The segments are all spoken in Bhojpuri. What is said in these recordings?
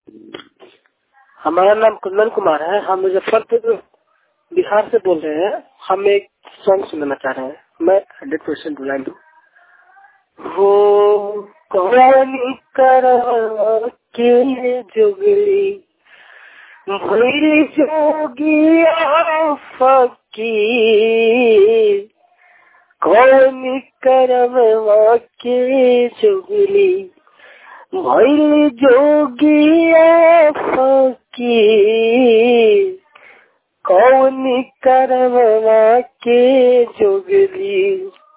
हमारा नाम कुंदन कुमार है हम मुजफ्फरपुर बिहार से बोल रहे हैं हम एक सॉन्ग सुनना चाह रहे हैं मैं हंड्रेड परसेंट बुलाइन हूँ हो कौन कर के जुगली भैल जोगिया फकीर कौन करवा के जुगली भैल जोगिया फकीर कौन करवा के जुगली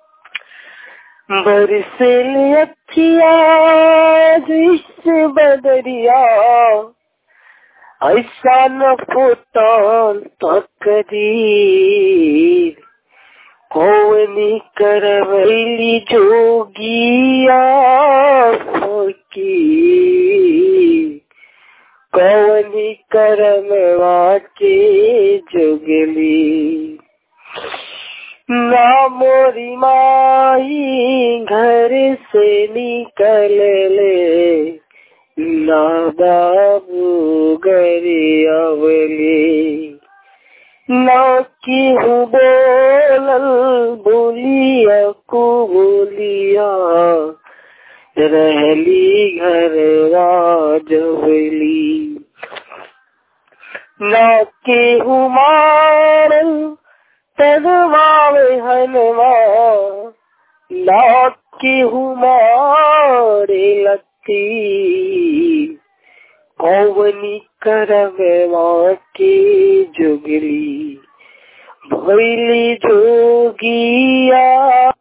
बरसल अखिया जिस बदरिया ऐसा न फुटल तकदीर कौन करवैली जोगिया फकीर कौन करमवा के जुगली ना मोरी माई घर से निकल ले ना बाबू गरी अवली ना की हूँ बोलल बोलिया को बोलिया रहली घरवा जवली ना के हूँ मारल तगवावे हनवा लाट की हुमारे लगती कौवनी करवा के जुगली भैली जोगिया